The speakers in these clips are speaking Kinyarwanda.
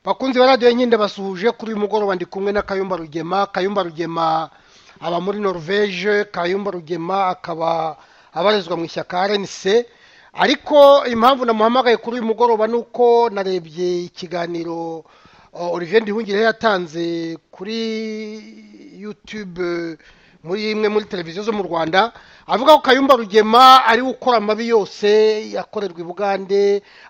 bakunzi ba radiyo nyine basuhuje kuri uyu mugoroba ndi kumwe na kayumba rugema kayumba rugema aba muri norvege kayumba rugema akaba abarizwa mu ishyaka rnc ariko impamvu namuhamagaye kuri uyu mugoroba ni uko narebye ikiganiro olivier Nduhungire yatanze kuri yutube muri imwe muri televiziyo zo mu rwanda avuga ko kayumba rugema ari ukora amabi yose yakorerwa i bugande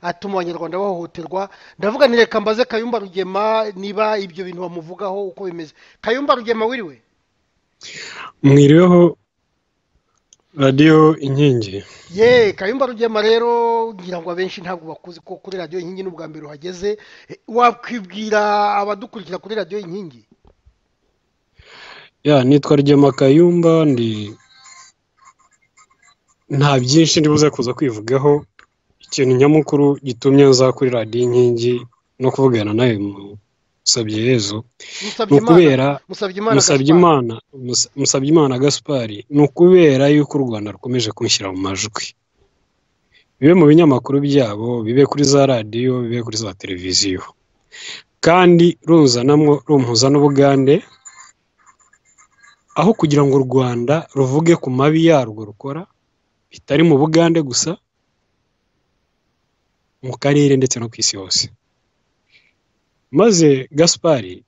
atuma abanyarwanda bahohoterwa ndavuga ntireka mbaze kayumba rugema niba ibyo bintu bamuvugaho uko bimeze kayumba rugema wiriwe mwiriweho radiyo inkingi ye kayumba rugema rero ngira ngo abenshi ntabwo bakuzi ko kuri radiyo inkingi n'ubwa mbere uhageze wakwibwira abadukurikira kuri radiyo inkingi ya nitwa Rugema Kayumba ndi nta byinshi ndibuze kuza kwivugaho ikintu nyamukuru gitumye nza kuri radiyo inkingi no kuvugana nawe musabye yezu ni ukubera Musabyimana Musabyimana Gaspard ni ukubera yuko u Rwanda rukomeje kunshyira mu majwi bibe mu binyamakuru byabo bibe kuri za radiyo bibe kuri za televiziyo kandi ruzanamo rumpuza n'ubugande aho kugira ngo u rwanda ruvuge ku mabi yarwo rukora bitari mu bugande gusa mu karere ndetse no ku isi hose maze gaspari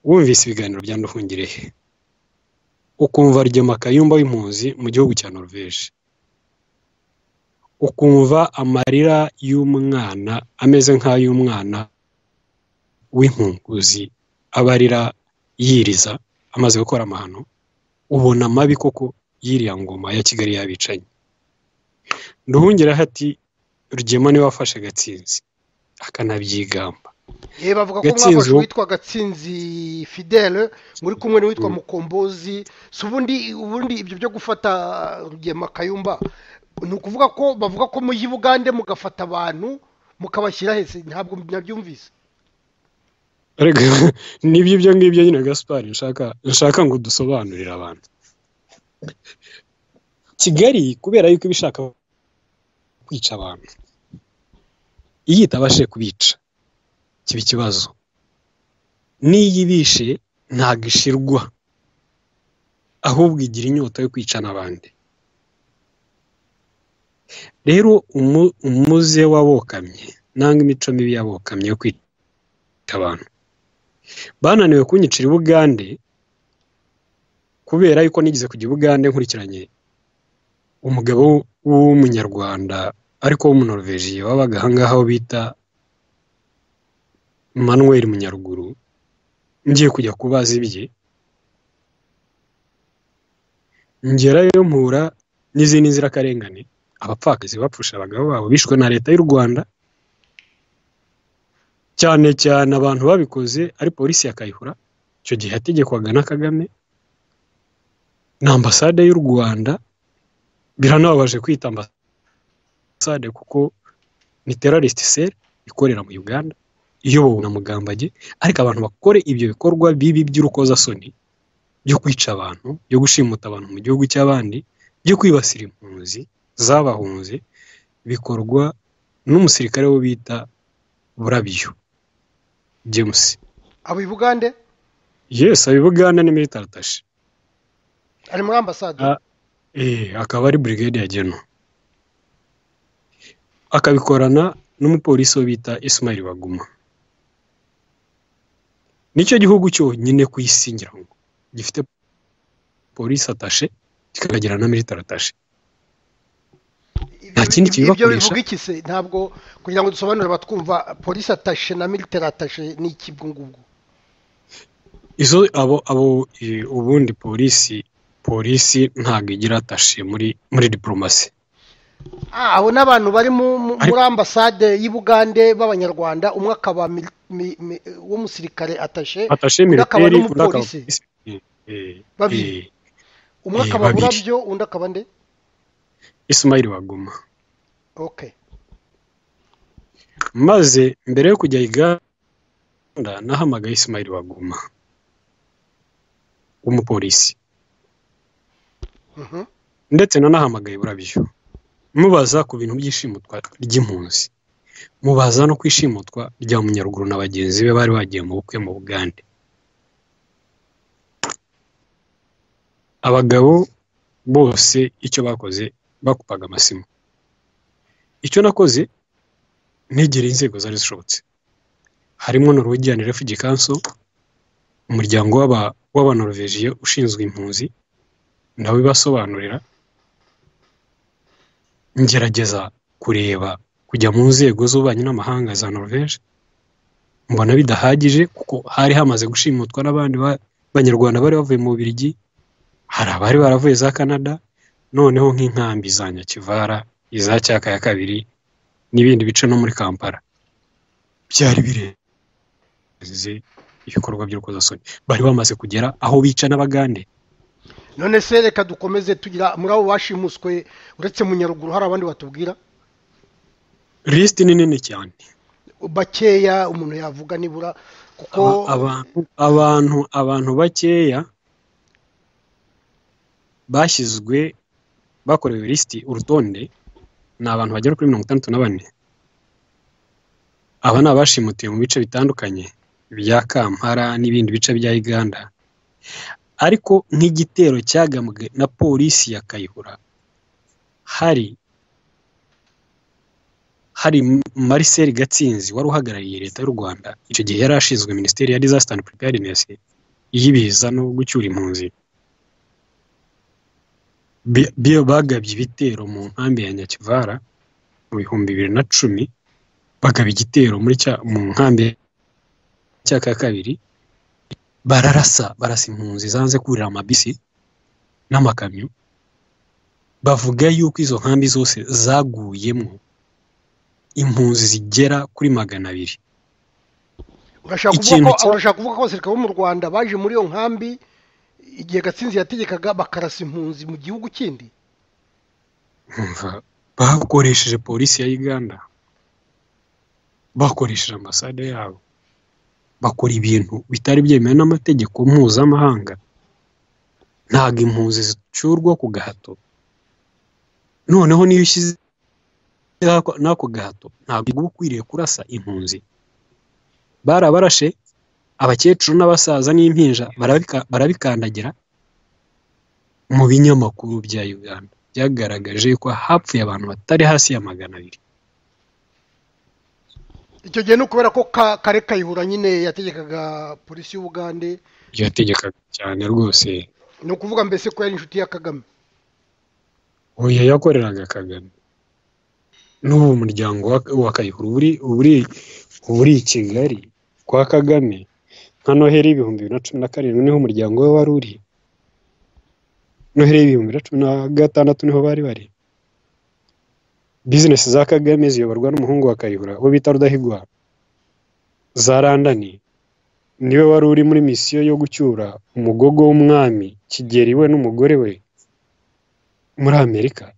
wumvise ibiganiro bya nduhungire he ukumva rugema kayumba w'impunzi mu gihugu cya norvege ukumva amarira y'umwana ameze nk'ay'umwana w'impunguzi abarira yiriza amaze gukora amahano ubona amabi koko y'iriya ngoma ya kigali y'abicanyi nduhungira hati rugema niwe wafashe gatsinzi akanabyigamba bavuga ko mwafashe uwitwa gatsinzi fidele muri kumwe n'uwitwa mukombozi si ubundi ubundi ibyo byo gufata rugema kayumba ni ukuvuga ko bavuga ko mujya i bugande mugafata abantu mukabashyira hese ntabwo nabyumvise nibyo ibyo ngibyo nyine gaspari nshaka ngo dusobanurire abantu kigali kubera yuko iba ishaka kwica abantu iyo itabashe kubica kiba ikibazo n'iyo ibishe ntabwo ishirwa ahubwo igira inyota yo kwica n'abandi rero umuze wabokamye nanga imico mibi yabokamye yo kwica abantu bananiwe kunyicira i bugande kubera yuko nigeze kujya i bugande nkurikiranye umugabo w'umunyarwanda ariko w'umunoruveje wabaga ahangaha aho bita manuel munyaruguru ngiye kujya kubaza ibye ngerayo mpura n'izindi nzirakarengane abapfakazi bapfusha abagabo babo bishwe na leta y'u rwanda cyane cyane abantu babikoze ari polisi ya kayihura icyo gihe yategekwaga na kagame na ambasade y'u rwanda biranababaje kwita ambasade kuko ni terariste seri ikorera mu uganda iyobowe na mugambage ariko abantu bakore ibyo bikorwa bibi by'urukozasoni byo kwica abantu byo gushimuta abantu mu gihugu cy'abandi byo kwibasira impunzi zabahunze bikorwa n'umusirikare wo bita burabyo james aba i bugande yes aba i bugande ni militari tashi ari muri ambasade akaba ari burigade ya geno akabikorana n'umupolisi wo bita ismail baguma nicyo gihugu cyonyine ku isi ngira ngo gifite polisi atashe kikagira na militari atashe nta kindi ibyo bivuga iki se ntabwo kugira ngo dusobanure abatwumva polisi atashe na militari atashe ni ikibwo ngubwo izo abo abo ubundi polisi polisi ntabwo igira atashe muri muri diporomasi abo ni abantu bari muri ambasade y'u bugande b'abanyarwanda umwe akaba w'umusirikare atashe undi akaba n'umupolisi babiri umwe akaba burabyo undi akaba nde ismail baguma maze mbere yo kujya uganda nahamagaye ismail baguma w'umupolisi ndetse nanahamagaye burabyo mubaza ku bintu by'ishimutwa ry'impunzi mubaza no kwishimutwa rya munyaruguru na bagenzi be bari bagiye mu bukwe mu bugande abagabo bose icyo bakoze bakupaga amasimu icyo nakoze ntegereye inzego zari zishobotse harimo norwegian refugee council umuryango w'abanorovejiye ushinzwe impunzi nawe ibasobanurira ngerageza kureba kujya mu nzego z'ububanyi n'amahanga za norvege mbona bidahagije kuko hari hamaze gushimutwa n'abandi banyarwanda bari bavuye mu birigi hari abari baravuye za canada noneho nk'inkambi za nyakivara iza cyaka ya kabiri n'ibindi bice no muri kampala byari birenze ibikorwa by'urukozasoni bari bamaze kugera aho bica n'abagande none se reka dukomeze tugira muri abo bashimuswe uretse mu nyaruguru hari abandi batubwira lisiti ni nini cyane bakeya umuntu yavuga nibura kuko abantu abantu abantu bakeya bashyizwe bakorewe lisiti urutonde ni abantu bagera kuri mirongo itandatu na bane aba ni abashimutiwe mu bice bitandukanye bya kampala n'ibindi bice bya uganda ariko nk'igitero cyagambwe na polisi ya kayihura hari hari Marcel gatsinzi wari uhagarariye leta y'u rwanda icyo gihe yari ashinzwe minisiteri ya disaster and preparedness y'ibiza no gucyura impunzi biyo bagabye ibitero mu nkambi ya nyakivara mu bihumbi bibiri na cumi bagaba igitero muri cya mu nkambi cya kabiri bararasa barasa impunzi zanze kurira amabisi n'amakamyo bavuga yuko izo nkambi zose zaguyemo impunzi zigera kuri magana abiri urashaka kuvuga ko abasirikare bo mu rwanda baje muri iyo nkambi igihe gatsinzi yategekaga bakarasa impunzi mu gihugu kindi bakoresheje polisi ya uganda bakoresheje ambasade yabo bakora ibintu bitari byemewe n'amategeko mpuzamahanga ntabwo impunzi zicurwa ku gahato noneho niyo ushyize n'ako gahato ntabwo uba ukwiriye kurasa impunzi barabarashe abakecuru n'abasaza n'impinja barabikandagira mu binyamakuru bya uganda byagaragaje ko hapfuye abantu batari hasi ya magana abiri icyo gihe ni ukubera ko kare kayihura nyine yategekaga polisi y'ubugande yategekaga cyane rwose ni ukuvuga mbese ko yari inshuti ya kagame oya yakoreraga kagame n'ubu umuryango wa kayihura uri i kigali kwa kagame nka noheli y'ibihumbi bibiri na cumi na karindwi niho umuryango we wari uri noheli y'ibihumbi bibiri na cumi na gatandatu niho bari bari bizinesi za kagame ziyoborwa n'umuhungu wa kayihura uwo bita rudahigwa za randani niwe wari uri muri misiyo yo gucyura umugogo w'umwami kigeri we n'umugore we muri amerika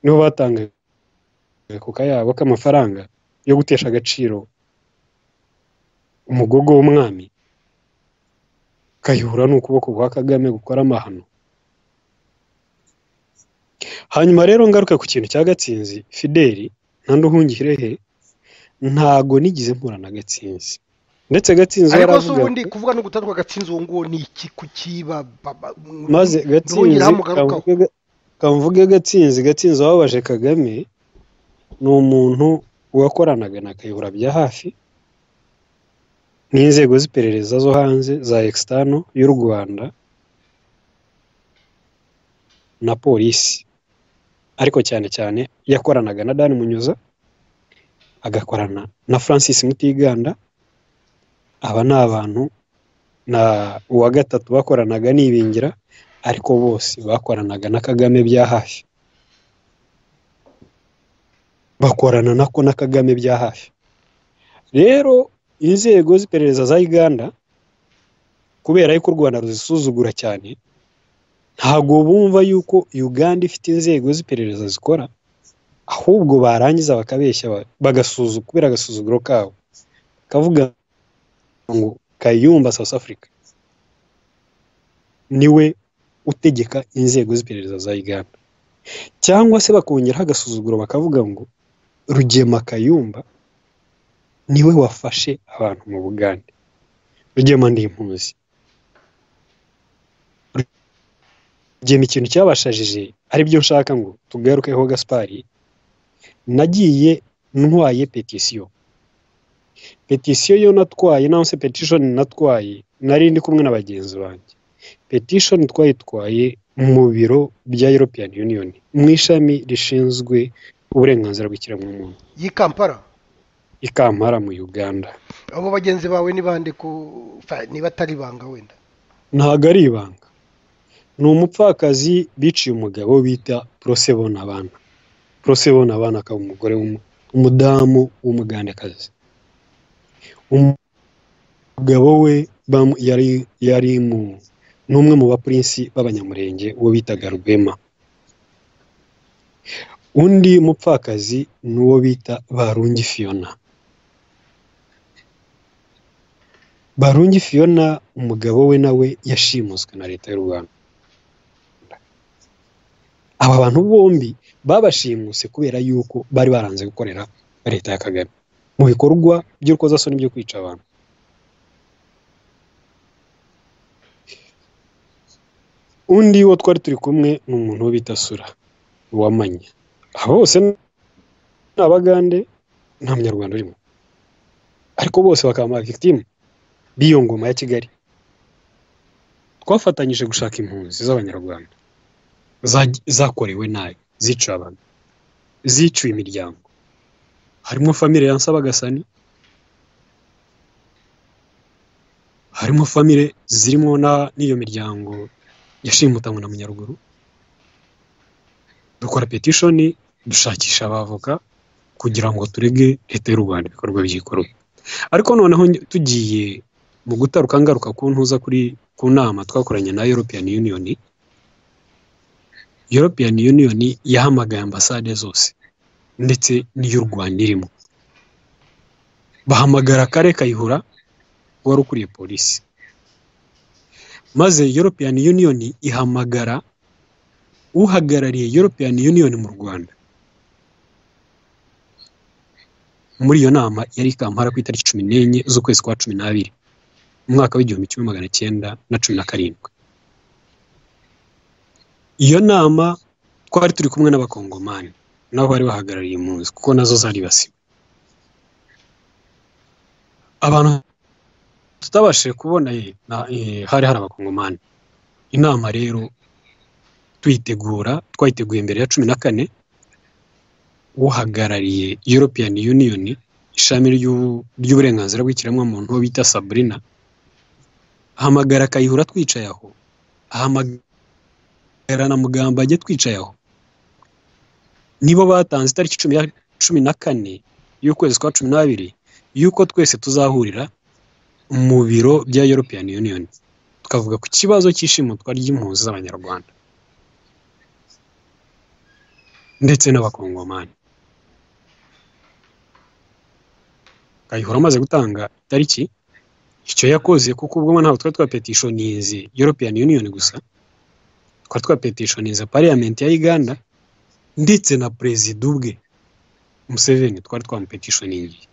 niho batangaga ku kayabo k'amafaranga yo gutesha agaciro umugogo w'umwami kayihura ni ukuboko kwa kagame gukora amahano hanyuma rero ngaruka ku kintu cya gatsinzi fideli nta uhungire he ntago nigeze mpura na gatsinzi ndetse gatsinzi ariko se ubundi kuvuga no gutatwa gatsinzi uwo nguwo ni iki kukiba maze gatsinzi kamvuge gatsinzi gatsinzi wababaje kagame ni umuntu wakoranaga na kayihura bya hafi n'inzego z'iperereza zo hanze za ekisitano y'u rwanda na polisi ariko cyane cyane yakoranaga na dani munyuza agakorana na francis mutiganda aba ni abantu na uwa gatatu bakoranaga n'ibingira ariko bose bakoranaga na kagame bya hafi bakorana nako na kagame bya hafi rero inzego z'iperereza za uganda kubera yuko u rwanda ruzisuzugura cyane ntabwo bumva yuko uganda ifite inzego z'iperereza zikora ahubwo barangiza bakabeshya bagasuzugura kubera agasuzuguro kabo kavuga ngo kayumba south africa niwe utegeka inzego z'iperereza za uganda cyangwa se bakongeraho agasuzuguro bakavuga ngo rugema kayumba niwe wafashe abantu mu bugande rugema ndimpuzi rugema ikintu cyabashajije aribyo nshaka ngo tugarukeho gaspari nagiye ntwaye petisiyo petisiyo yo natwaye nawe se petishoni natwaye nari ndi kumwe na bagenzi banjye petishoni twayitwaye mu biro bya european union mu ishami rishinzwe uburenganzira bw'ikiremwamuntu y'i kampala ikampara mu uganda abo bagenzi bawe ni bande ku fa- niba atari ibanga wenda ntago ari ibanga ni umupfakazi biciye umugabo bita porosebona abana porosebona abana akaba umugore w'umu- umudamu w'umugandekazi Um- umugabo we bamu- yari yari mu ni umwe mu bapurinsi b'abanyamurenge uwo bitaga rwema undi mupfakazi ni uwo bita barungi fiyona barungi fiyona umugabo we nawe yashimuswe na leta y'u rwanda aba bantu bombi babashimuse kubera yuko bari baranze gukorera leta ya kagame mu bikorwa by'urukozasoni byo kwica abantu undi wo twari turi kumwe ni umuntu wo bita sura wamanya abo bose ni abagande nta munyarwanda urimo ariko bose bakaba ama victime b'iyo ngoma ya kigali twafatanyije gushaka impunzi z'abanyarwanda za- zakorewe nabi ziciwe abantu ziciwe imiryango harimo famire ya Nsabagasani harimo famire zirimo na- n'iyo miryango yashimutanywe na munyaruguru dukora petishoni dushakisha abavoka kugira ngo turege leta y'u rwanda ibikorwa by'ikorwa ariko noneho nge- tugiye mu gutaruka ngaruka ku ntuza kuri ku nama twakoranye na european union european union yahamagaye ambasade zose ndetse n'iy'u rwanda irimo bahamagara kare kayihura wari ukuriye polisi maze european union ihamagara uhagarariye european union mu rwanda muri iyo nama yari i kampala ku itariki cumi n'enye z'ukwezi kwa cumi n'abiri mu mwaka w'igihumbi kimwe magana cyenda na cumi na karindwi iyo nama twari turi kumwe n'abakongomani nabo bari bahagarariye impunzi kuko nazo zaribasiwe abantu tutabashije kubona eh, na- eh, hari hari abakongomani inama rero tuyitegura twayiteguye mbere ya cumi na kane uhagarariye european union ishami ry'u- ry'uburenganzira bw'ikiremwamuntu uwo bita sabrina ahamagara akayihura twicaye aho ahamagara na mugamba ajye twicaye aho nibo batanze itariki cumi ya- cumi na kane y'ukwezi kwa cumi n'abiri y'uko twese tuzahurira mu biro bya European Union tukavuga ku kibazo cy'ishimutwa ry'impunzi z'abanyarwanda ndetse n'abakongomani kayihura amaze gutanga itariki icyo yakoze kuko ubwo ntabwo twari twapetishonize European Union gusa twari twapetishonize parliament ya Uganda ndetse na perezida ubwe Museveni twari twamupetitioningiye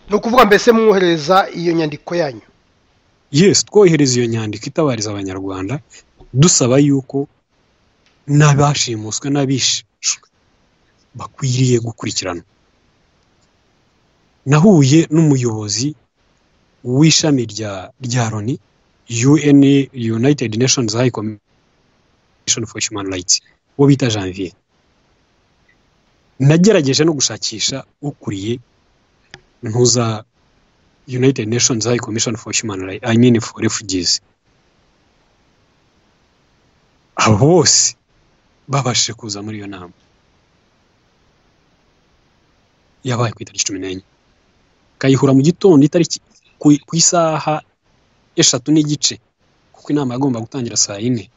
ni ukuvuga mbese mwohereza iyo nyandiko yanyu yes twohereza iyo nyandiko itabariza abanyarwanda dusaba yuko n'abashimuswe n'abishwe bakwiriye gukurikiranwa nahuye n'umuyobozi w'ishami rya rya loni un united nations high commission for human rights uwo bita janvier nagerageje no gushakisha ukuriye ntuza United Nations High Commission for Human Rights, I mean for Refugees. Abo bose babashije kuza muri iyo nama. Yabaye ku itariki cumi n'enye. Kayihura mu gitondo itariki ku ku isaha eshatu n'igice kuko inama yagomba gutangira saa yine.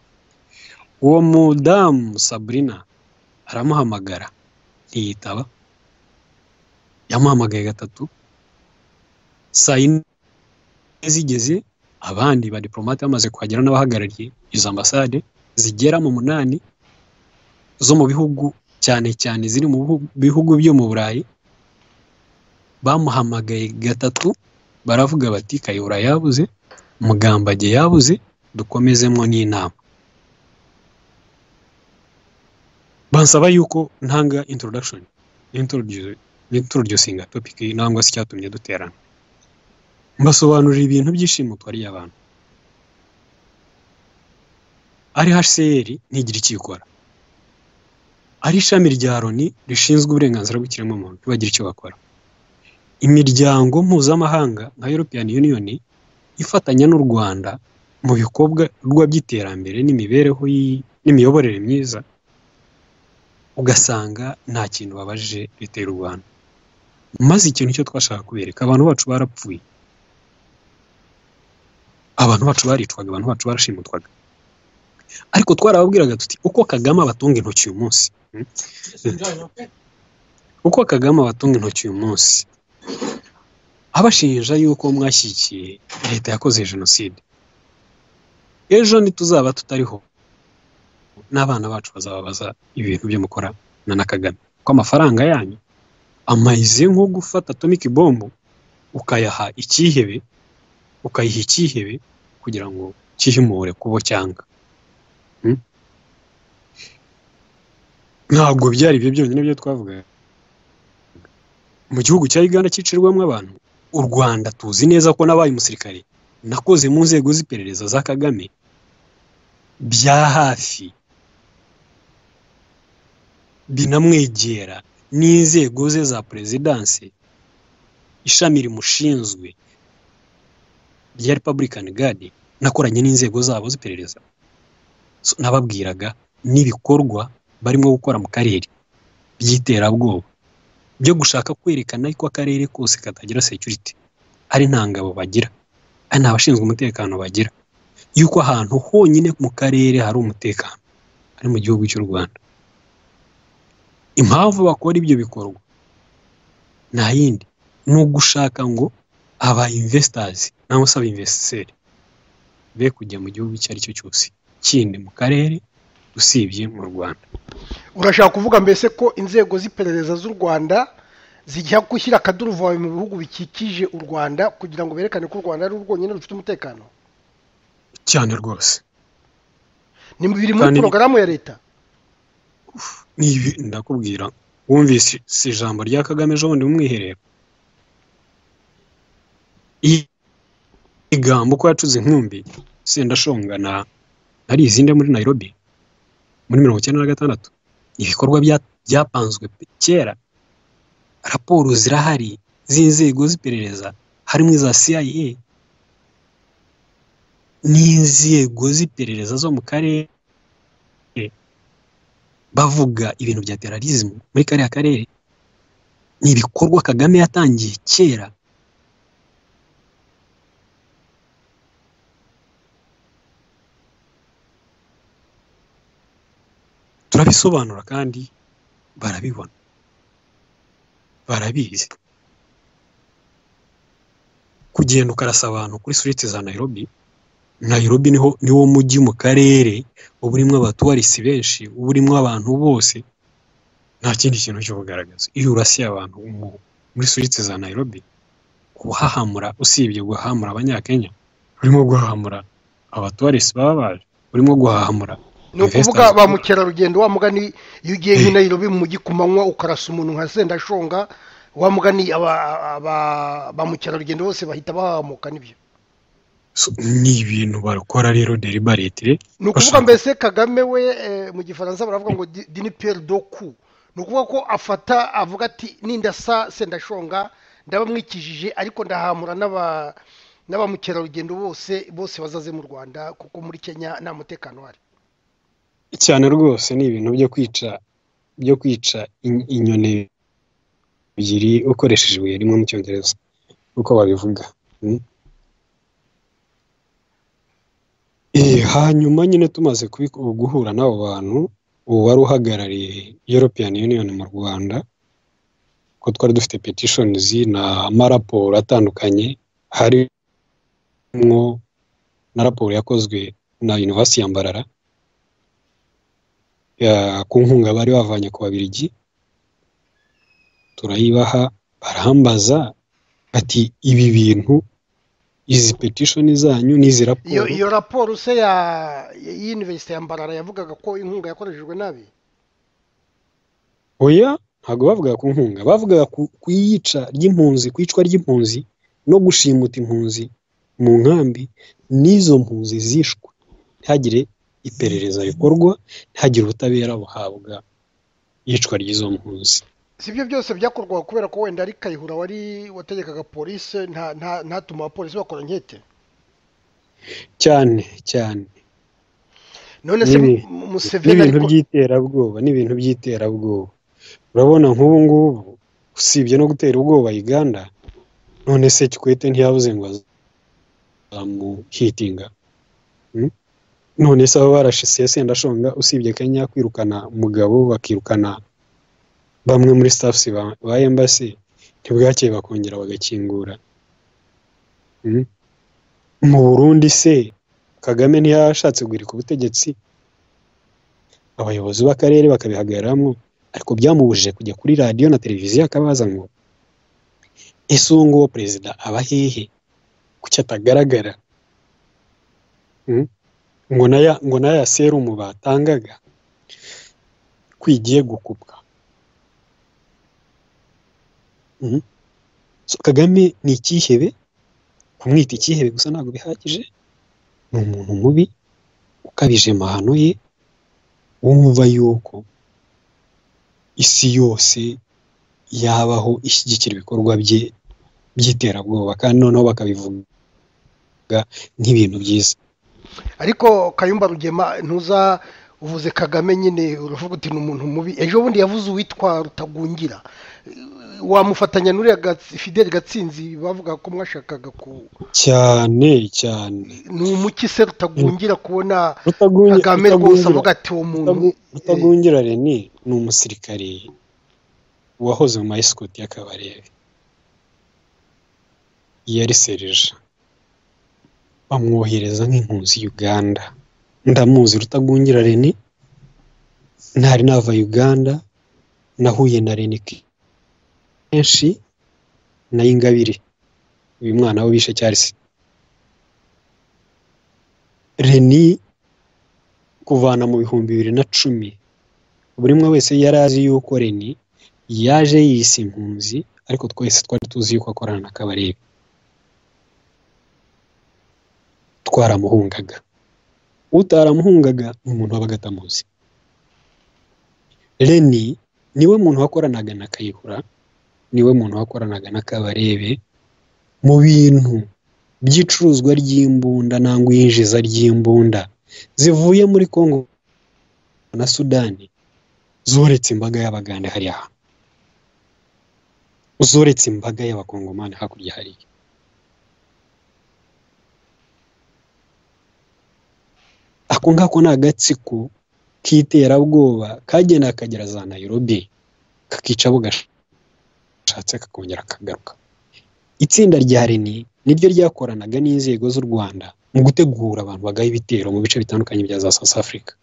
Uwo mudamu Sabrina aramuhamagara ntiyitaba. Yamuhamagaye gatatu saa yine zigeze abandi badipolomate bamaze kuhagera n'abahagarariye izo ambasade zigera mu munani zo mu bihugu cyane cyane ziri mu bihugu- bihugu byo mu burayi bamuhamagaye gatatu baravuga bati kayihura yabuze mugambage yabuze dukomezemo n'inama bansaba yuko ntanga introduction introducing topic nangwa se icyatumye duterana mbasobanurira ibintu byishimo twariye abantu ari hcr ntigire icyo ikora ari ishami rya loni rishinzwe uburenganzira bw'ikiremwamuntu ntibagira icyo bakora imiryango mpuzamahanga nka european union ifatanya n'u rwanda mu bikorwa by'iterambere n'imibereho n'imiyoborere myiza ugasanga nta kintu babaje leta y'u rwanda maze ikintu cyo twashaka kubereka abantu bacu barapfuye abantu bacu baricwaga abantu bacu barashimutwaga ariko twarababwiraga tuti uko kagame abatunga intoki uyu munsi uko kagame abatunga intoki uyu munsi abashinja yuko mwashyigikiye leta yakoze jenoside ejo ntituzaba tutariho n'abana bacu bazababaza ibintu byo mukora na na kagame ko amafaranga yanyu amaze nko gufata atomiki bombo ukayaha ikihebe ukayiha ikihebe kugira ngo cyihimure kubo cyanga ntabwo byari ibyo byonyine byo twavuga mu gihugu cya uganda cyicirwamo abantu u rwanda tuzi neza ko nabaye umusirikare nakoze mu nzego z'iperereza za kagame bya hafi binamwegera n'inzego ze za perezidanse ishami rimushinzwe rya repabulikani gadi nakoranye n'inzego zabo z'iperereza nababwiraga n'ibikorwa barimo gukora mu karere by'iterabwoba byo gushaka kwerekana ko akarere kose katagira security ari nta ngabo bagira ari nta bashinzwe umutekano bagira yuko ahantu honyine mu karere hari umutekano ari mu gihugu cy'u rwanda impamvu bakora ibyo bikorwa nta yindi ni ugushaka ngo aba investors cyangwa se abinvestiseri be kujya mu gihugu icyo ari cyo cyose kindi mu karere usibye mu rwanda urashaka kuvuga mbese ko inzego z'iperereza z'u rwanda zijya gushyira akaduruvayo mu bihugu bikikije u rwanda kugira ngo berekane ko u rwanda ari urwonyine rufite umutekano cyane rwose ni biri muri Kandi- porogaramu ya leta nibi ndakubwira wumvise ijambo rya kagame ejo bundi mu mwiherero I- igamba uko yacuze inkumbi sendashonga na nari izinde muri nairobi muri mirongo icyenda na gatandatu ibikorwa bya- byapanzwe pe- kera raporo zirahari z'inzego z'iperereza harimo iza cia n'inzego z'iperereza zo mu karere bavuga ibintu bya terrorism muri kariya karere ni ibikorwa kagame yatangiye kera turabisobanura kandi barabibona barabizi kugenda ukarasa abantu kuri street za Nairobi Nairobi niho niwo mujyi mu karere uba urimo abatuwarisi benshi uba urimo abantu bose nta kindi kintu cyo kugaragaza iyo urasiye abantu mu- muri suritse za Nairobi uhahamura usibye guhahamura abanyakenya urimo guhahamura abatuwarisi baba baje urimo guhahamura ni ukuvuga investors. ba mukerarugendo wa mugani iyo ugiye nk'i Nairobi mu mujyi ku manywa ukarasa umuntu nka sendashonga wa mugani aba- aba- ba mukerarugendo bose bahita bahamuka nibyo So, ni ibintu bakora rero deliberately ni ukuvuga Bashaka- mbese kagame we eh, mu gifaransa baravuga ngo di- dini peri doku ni ukuvuga ko afata avuga ati nindasa sendashonga ndabamwikijije ariko ndahamura n'aba na ba mukerarugendo bose bose bazaze mu rwanda kuko muri kenya nta mutekano uhari cyane rwose ni ibintu byo kwica byo kwica in- inyoni ebyiri ukoresheje ibuye rimwe mu cyongereza uko babivuga mm? Eh, hanyuma nyine tumaze kubiku- guhura n'abo bantu ubu wari uhagarariye european union mu rwanda ko twari dufite petitions na amaraporo atandukanye harimo na raporo yakozwe na university ya mbarara ya- ku nkunga bari bavanye ku babirigi turayibaha barambaza ati ibi bintu izi petishoni zanyu n'izi iyo raporo iyo raporo se ya y'iniverisite ya mbarara yavugaga ko inkunga yakoreshejwe nabi oya ntabwo bavugaga ku nkunga bavugaga ku ku iyica ry'impunzi ku iyicwa ry'impunzi no gushimuta impunzi mu nkambi n'izo mpunzi zishwe ntihagire iperereza rikorwa ntihagire ubutabera buhabwa iyicwa ry'izo mpunzi si ibyo byose byakorwaga kubera ko wenda ari kayihura wari wategekaga polisi nta- nta- ntatuma abapolisi bakora nkete cyane cyane none se Ibi- Mu- museveni n'ibintu ariko by'iterabwoba n'ibintu by'iterabwoba urabona nk'ubu ngubu usibye no gutera ubwoba uganda none se kikwete ntiyabuze ngo azamuhitinga Hmm? none se aba barashise sendashonga usibye kenya kwirukana umugabo bakirukana bamwe muri staffs ba- ba embassy ntibwakeye bakongera bagakingura Hmm? mu burundi se kagame ntiyashatse guhirika ubutegetsi abayobozi b'akarere bakabihagararamo ariko byamubujije kujya kuri radiyo na televiziyo akabaza ngo ese uwo nguwo perezida aba hehe kuki atagaragara Mm? ngo naya ngo naya serumu batangaga kwigiye gukupwa Mm? So kagame ni icyihebe kumwita icyihebe gusa ntabwo bihagije ni umuntu mubi ukabije amahano ye wumva yuko isi yose yabaho ishyigikira ibikorwa bye by'iterabwoba kandi noneho bakabivuga nk'ibintu byiza ariko kayumba rugema ntuza uvuze kagame nyine uravuga uti ni umuntu mubi ejo bundi yavuze uwitwa rutagungira wamufatanya n'uriya Gatsi- fideli gatsinzi bavuga ko mwashakaga ku cyane cyane ni umuki se rutagungira kubona Rutagungi- kagame rwose Rutagungira- avuga ati uwo muntu Rutagu- rutagungira reni ni umusirikari wahoze mu mayisikoti y'akabarebe yari serija bamwohereza nk'impunzi uganda ndamuzi rutagungira reni ntari nava uganda nahuye na reni kenshi na ingabire uyu mwana we bishe cyarisi reni kuvana mu bihumbi bibiri na cumi buri umwe wese yari azi yuko reni yaje yise impunzi ariko twese twari tuzi yuko akorana na kabarebe twaramuhungaga utaramuhungaga ni umuntu wabaga atamuzi reni niwe muntu wakoranaga na kayihura niwe muntu wakoranaga na kabarebe mu bintu by'icuruzwa ry'imbunda nangwa iyinjiza ry'imbunda zivuye muri Congo na Sudani zoretse imbaga y'abagande hariya hantu zoretse imbaga y'abakongomani hakurya hariya ako ngako ni agatsiko k'iterabwoba kagenda kakagera za Nairobi kakica abo gashatse kakongera kagaruka itsinda rya reni niryo ryakoranaga n'inzego z'u rwanda mu gutegura abantu bagaha ibitero mu bice bitandukanye bya za south africa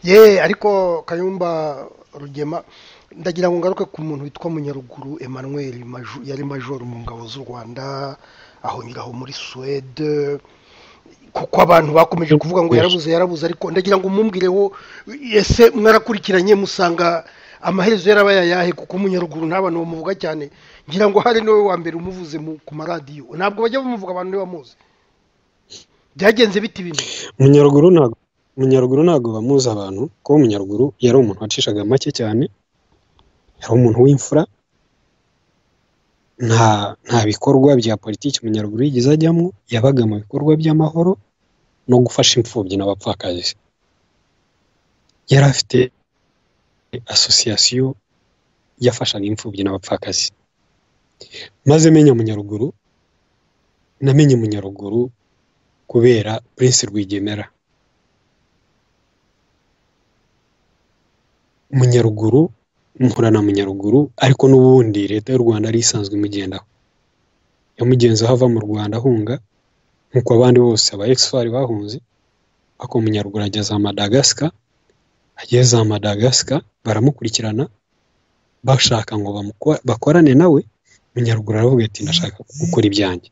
ye ariko kayumba rugema ndagira ngo ngaruke ku muntu witwa munyaruguru emmanuel Maju- yari majoro mu ngabo z'u rwanda ahonyura aho muri suwede kuko abantu bakomeje kuvuga ngo yarabuze yarabuze ariko ndagira ngo mumwireho ese mwarakurikiranye musanga amaherezo yaraba yayahe kuko munyaruguru nta bantu bamuvuga cyane ngira ngo hari niwe wa mbere umuvuze mu- ku maradiyo ntabwo bajya bamuvuga abantu niba bamuzi byagenze bite ibintu munyaruguru ntabwo munyaruguru ntabwo bamuzi abantu kuko munyaruguru yari umuntu wacishaga make cyane yari umuntu w'imfura nta nta bikorwa bya politiki munyaruguru yigeze ajyamo yabaga mu bikorwa by'amahoro no gufasha imfubyi n'abapfakazi yari afite asosiyasiyo yafashaga imfubyi n'abapfakazi maze menya munyaruguru namenye munyaruguru kubera Prince Rwigemera Munyaruguru mpura na Munyaruguru ariko n'ubundi leta y'u Rwanda yari isanzwe imugendaho yamugenzeho ava mu Rwanda ahunga nk'uko abandi bose aba exfari bahunze ako Munyaruguru ageze za Madagascar ageze za Madagascar baramukurikirana bashaka ngo bamuko- bakorane nawe munyaruguru aravuga ati ndashaka gukora ibyanjye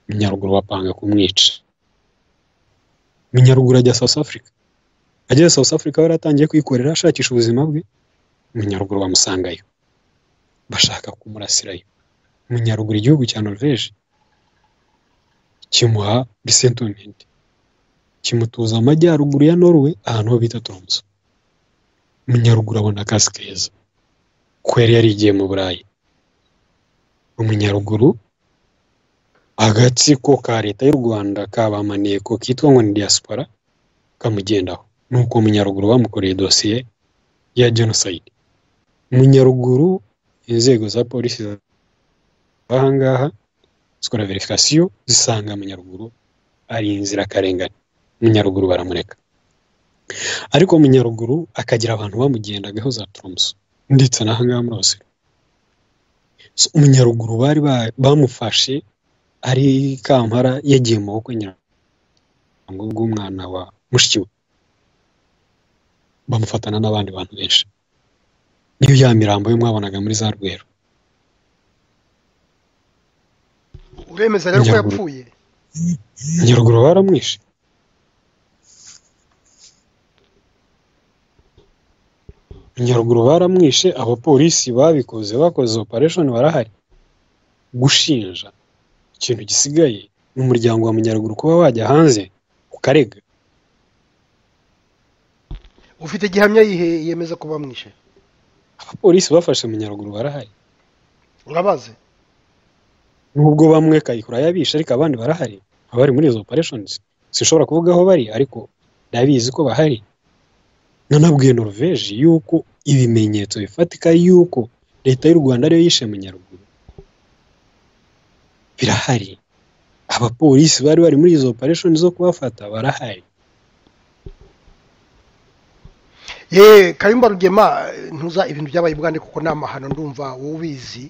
munyaruguru bapanga kumwica munyaruguru ajya south africa ageze south africa we yaratangiye kwikorera ashakisha ubuzima bwe munyaruguru bamusangayo bashaka kumurasirayo munyaruguru igihugu cya norvege kimuha bisentomenti kimutuza mu majyaruguru ya norway ahantu ho bita tromso umunyaruguru abona akazi keza ko yari yarigiye mu burayi umunyaruguru agatsiko ka leta y'u rwanda kabamaniye ko kitwa ngo ni diaspora kamugendaho nuko umunyaruguru bamukoreye dosiye ya jenoside umunyaruguru inzego za polisi ahangaha zikora verifikasiyo zisanga munyaruguru ari inzirakarengane munyaruguru baramureka ariko munyaruguru akagira abantu bamugendagaho za turumuso ndetse n'ahangaha muri Osiro So, umunyaruguru bari ba- bamufashe ari kampara yagiye mu maboko nyirabango bw'umwana wa mushiki we bamufatana n'abandi bantu benshi niyo ya mirambo yo mwabonaga muri za rwero uremeza rero ko Njya guru- yapfuye munyaruguru baramwishe munyaruguru baramwishe abapolisi babikoze bakoze operation barahari gushinja ikintu gisigaye ni umuryango wa munyaruguru kuba wajya hanze ukarega ufite gihamya yihe yemeza ko bamwishe abapolisi bafashe munyaruguru barahari urabazi nubwo bamwe kayihura yabishe ariko abandi barahari abari muri izo operations sinshobora kuvuga aho bari ariko ndabizi ko bahari nanabwiye Norvege yuko ibimenyetso bifatika yuko leta y'u Rwanda ariyo yishe Munyaruguru birahari abapolisi bari bari muri izo operations zo kubafata barahari ye kayumba rugema eh, ntuza ibintu byabaye ubwande kuko ni amahano ndumva wowe ubizi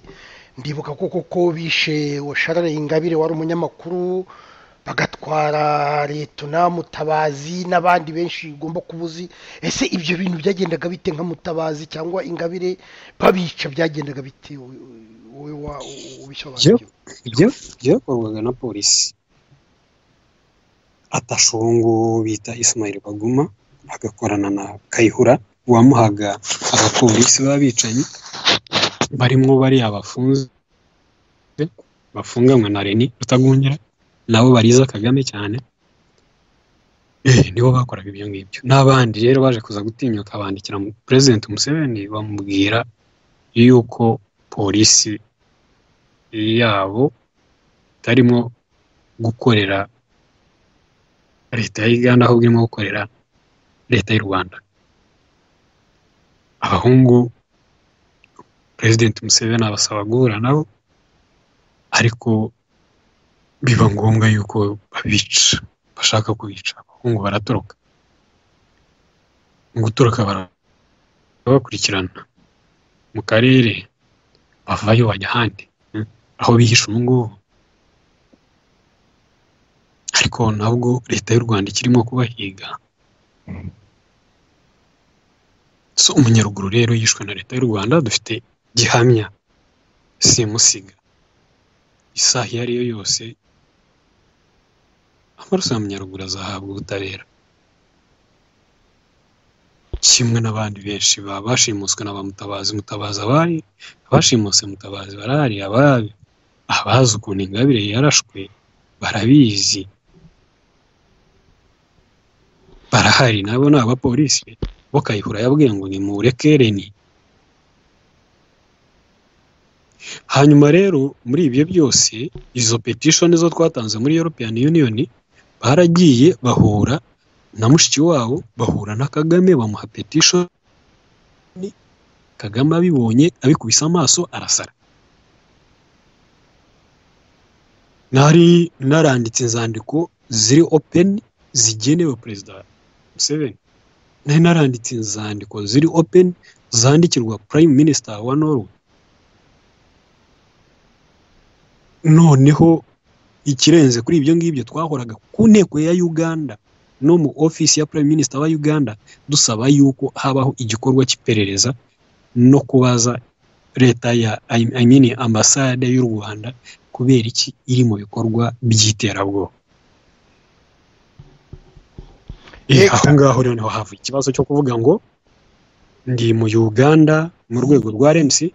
ndibuka ko koko bishe washarare ingabire wari umunyamakuru bagatwara letona mutabazi n'abandi benshi ugomba kuba uzi ese ibyo bintu byagendaga bite nka mutabazi cyangwa ingabire babica byagendaga bite wowe wowe wa- ubisobanura ibyo byakorwaga na polisi atashungu bita Ismail Baguma agakorana na Kayihura wamuhaga abapolisi b'abicanyi barimo bariya bafunze bafunganywe na Reni Rutagungera nabo bariza Kagame cyane eh, nibo bakoraga ibyo ngibyo n'abandi rero baje kuza gutinyuka bandikira mu- President Museveni bamubwira yuko polisi yabo itarimo gukorera leta ya Uganda ahubwo irimo gukorera leta y'u Rwanda abahungu President Museveni abasaba guhura nabo ariko biba ngombwa yuko babica bashaka kubica abahungu baratoroka mu gutoroka barabakurikirana mu karere bavayo bajya ahandi aho bihisha ubu ngubu ariko ntabwo leta y'u rwanda ikirimo kubahiga so umunyaruguru rero yishwe na leta y'u rwanda dufite gihamya simusiga isaha iyo ari yo yose amaraso ya munyaruguru azahabwa ubutabera kimwe n'abandi benshi baba bashimuswe na ba mutabazi mutabazi abari abashimuse mutabazi barahari ababi abazi ukuntu ingabire yarashwe barabizi barahari nabo ni abapolisi bo kayihura yabwiye ngo nimureke reni hanyuma rero muri ibyo byose izo petition zo twatanze muri European Union baragiye bahura na mushiki wabo bahura na Kagame bamuha petition Kagame abibonye abikubise amaso arasara nari naranditse inzandiko ziri open zigenewe perezida Museveni nari naranditse inzandiko ziri open zandikirwa prime minister wa Norway noneho ikirenze kuri ibyo ngibyo twahoraga ku nteko ya Uganda no mu office ya prime minister wa Uganda dusaba yuko habaho igikorwa cy'iperereza no kubaza leta ya I mean, ambasade y'u rwanda kubera iki iri mu bikorwa by'iterabwoba Eh, Yego. aho ngaho rero niho hava ikibazo cyo kuvuga ngo ndi mu uganda mu rwego rwa rmc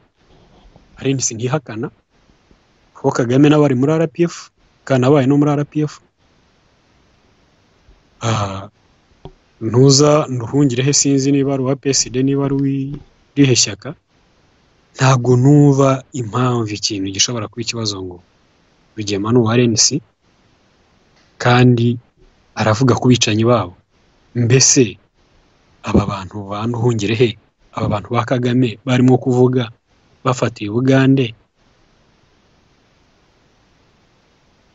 rmc ntihakana kuko kagame nawe ari muri rpf kanabaye no muri rpf Ah, ntuza nduhungirehe sinzi niba ari uwa psd niba ari uw'irihe shyaka ntabwo numva impamvu ikintu gishobora kuba ikibazo ngo rugema ni uwa rnc kandi aravuga ku bicanyi babo mbese aba bantu ba nduhungirehe aba bantu ba kagame barimo kuvuga bafatiye ubugande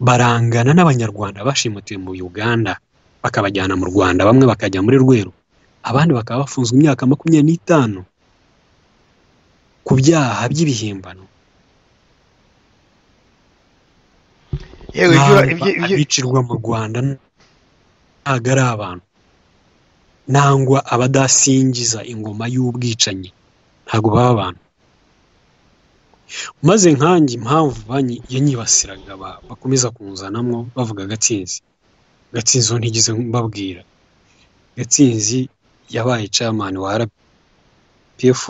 barangana n'abanyarwanda bashimutiwe mu uganda bakabajyana mu rwanda bamwe bakajya muri rweru abandi bakaba bafunzwe imyaka makumyabiri n'itanu ku byaha by'ibihimbano yewe ibyo ntabwo ibyo- ibyo- abicirwa mu rwanda ntabwo ari abantu nangwa abadasingiza ingoma y'ubwicanyi ntabwo baba abantu maze nkanjye impamvu banki yanyibasiraga ba- bakomeza kunzanamo bavuga gatsinzi gatsinzi uwo ntigeze mbabwira gatsinzi yabaye camani wa rpf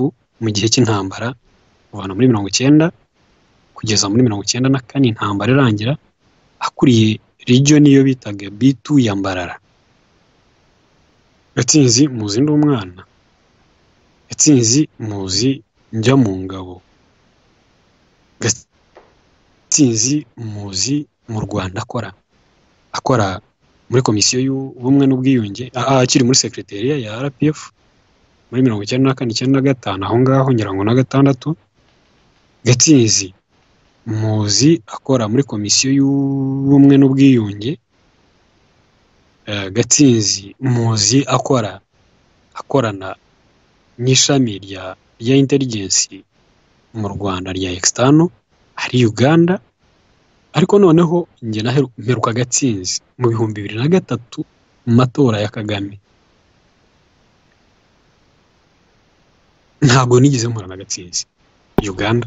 mu gihe cy'intambara kuva muri mirongo icyenda kugeza muri mirongo icyenda na kane intambara irangira akuriye region niyo bitaga B2 ya Mbarara Gatsinzi muzi ndi umwana Gatsinzi muzi njya mu ngabo Gatsinzi muzi mu Rwanda akora akora muri komisiyo y'ubumwe n'ubwiyunge a- a- akiri muri secretariat ya RPF muri mirongo icyenda na kane icyenda na gatanu aho ngaho ngira ngo na gatandatu Gatsinzi muzi akora muri komisiyo y'ubumwe n'ubwiyunge Eh, gatsinzi muzi akora akorana n'ishami rya rya inteligensi mu rwanda rya extano ari uganda ariko noneho njye naheru- mperuka gatsinzi mu bihumbi bibiri na gatatu mu matora ya kagame ntabwo nigeze mpura na gatsinzi uganda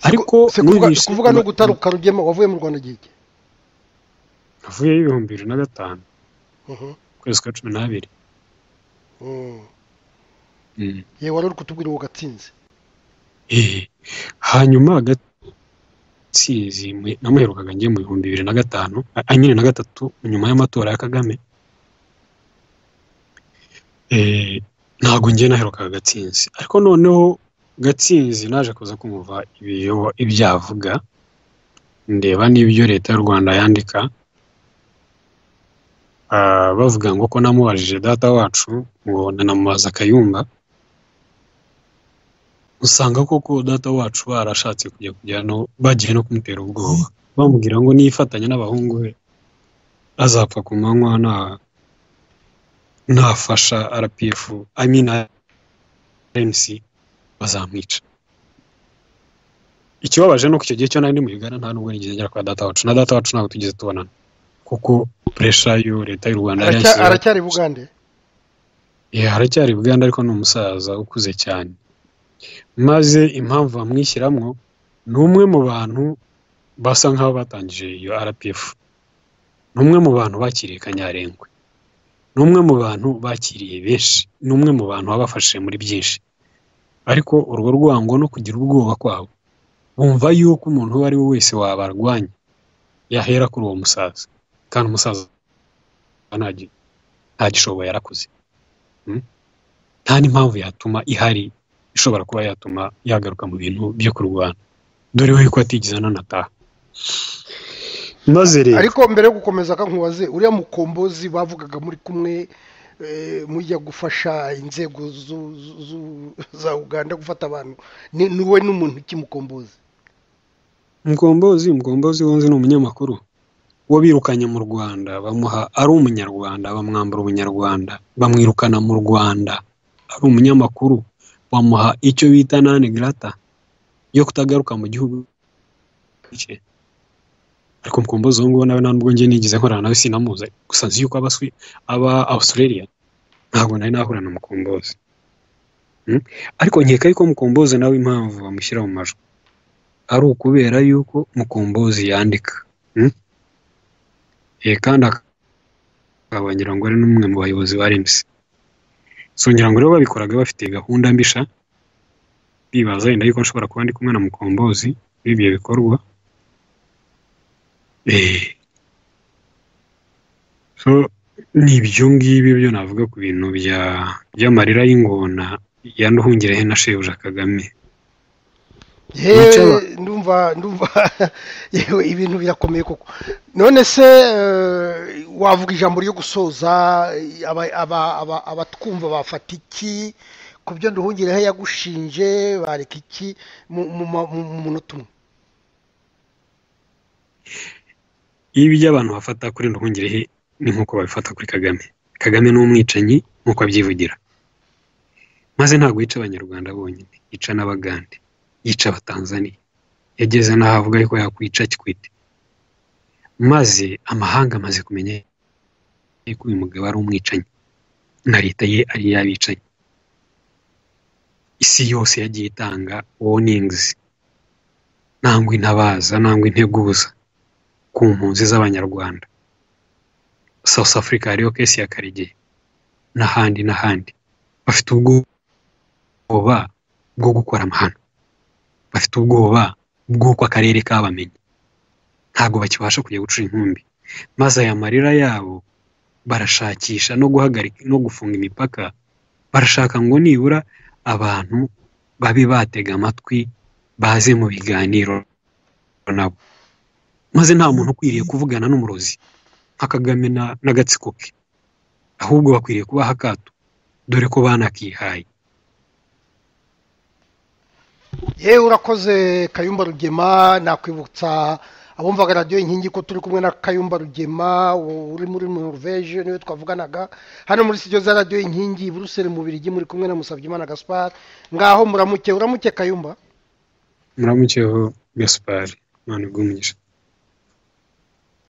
ariko se kuvuga- numvise- kuvuga no gutaruka rugema wavuye mu rwanda igihe ki? navuyeyo ibihumbi bibiri na gatanu Mhm. ukwezi kwa cumi n'abiri Mm. Mm. yewe wari uri kutubwira uwo gatsinzi Eh, hanyuma gatsinzi mwe- namuherukaga njye mu bihumbi bibiri na gatanu a- nyine na gatatu nyuma y'amatora ya kagame Eh, ntabwo njye naherukaga gatsinzi ariko noneho gatsinzi naje kuza kumva ibyo ibyo avuga ndeba n'ibyo leta y'u rwanda yandika Ah, bavuga ngo ko namubajije data wacu ngo nanamubaza kayumba usanga koko data wacu barashatse kujya kujya no bagiye no kumutera ubwoba bamubwira ngo nifatanya n'abahungu be azapfa ku manywa nta ntafasha rpf i mean rnc bazamwica ikibabaje ni uko icyo gihe cyo nari ndi mu uganda nta nubwo nigeze ngera kwa data wacu na data wacu ntabwo tugeze tubonana kuko puresha yo leta y'u rwanda yari Aracya- yashyizeho- aracyari bugande Eh, haracyari Buganda ariko ni umusaza ukuze cyane maze impamvu bamwishyiramo ni umwe mu bantu basa nk'aho batangije iyo RPF ni umwe mu bantu bakiriye Kanyarengwe ni umwe mu bantu bakiriye benshi ni umwe mu bantu wabafashije muri byinshi ariko urwo rwango no kugira ubwoba kwabo bumva yuko umuntu uwo ari we wese wabarwanya yahera kuri uwo musaza kandi umusaza nta- ntagishoboye arakuze nta n'impamvu yatuma ihari ishobora kuba yatuma yagaruka mu bintu byo kurwana dore we ko atigeze ananataha maze rero ariko mbere yo gukomeza kankubaze uriya mukombozi bavugaga muri kumwe eh, mujya gufasha inzego zu- zu- zu- za uganda gufata abantu ni ni wowe n'umuntu kimukombozi mugombozi mugombozi wunze ni umunyamakuru uwo birukanye mu rwanda bamuha ari umunyarwanda bamwambura ubunyarwanda bamwirukana mu rwanda ari umunyamakuru bamuha icyo bita nani grata yo kutagaruka mu gihugu cye ariko mugombozi uwo nguwo nawe nta nubwo njye nigeze nkorana nawe sinamuzi gusa nzi yuko aba Swi- aba australia ntabwo nari nahura na mugombozi ariko nkeka yuko mukombozi nawe impamvu bamushyira mu majwi ari ukubera yuko mukombozi yandika kandi akaba ngira ngo ari n'umwe mu bayobozi ba remusi so ngira ngo rero babikoraga bafite gahunda mbisha bibaza yenda yuko nshobora kuba ndi kumwe na mukombozi w'ibyo bikorwa so ni ibyo ngibyo byo navuga ku bintu by'amarira y'ingona ya nduhungirehe na shebuja kagame yewe ndumva ndumva yewe ibintu birakomeye koko none se wavuga ijambo ryo gusoza abatwumva bafata iki ku byo nduhungirehe yagushinje bareka iki mu munota umwe ibyo abantu bafata kuri nduhungirehe ni nk'uko babifata kuri kagame kagame ni umwicanyi nk'uko abyivugira maze ntabwo yica abanyarwanda bonyine yica n'abagande yica abatanzaniya yageze n'aho avuga yuko yakwica kikwite maze amahanga amaze kumenya yuko uyu mugabo ari umwicanyi na leta ye ari iy'abicanyi isi yose yagiye itanga woningizi nangwa intabaza nangwa integuza ku mpunzi z'abanyarwanda South Africa hariyo kesi ya Karegeya n'ahandi n'ahandi bafite ubwoba bwo gukora amahano bafite ubwoba bw'uko akarere kabamenye ntabwo bakibasha kujya gucura inkumbi maze aya marira yabo barashakisha no guhagarika no gufunga imipaka barashaka ngo nibura abantu babe batega amatwi baze mu biganiro nabo maze nta muntu ukwiriye kuvugana n'umurozi nka kagame n'agatsiko ke ahubwo bakwiriye kubaha akato dore ko banakihaye yewe urakoze kayumba rugema nakwibutsa abumvaga radiyo inkingi ko turi kumwe na kayumba rugema uri muri norvege niwe twavuganaga hano muri sitidiyo za radiyo inkingi buruseli mu birigi muri kumwe na musabyimana gaspari ngaho muramuke uramuke kayumba muramukeho gaspari mwana bw'umugisha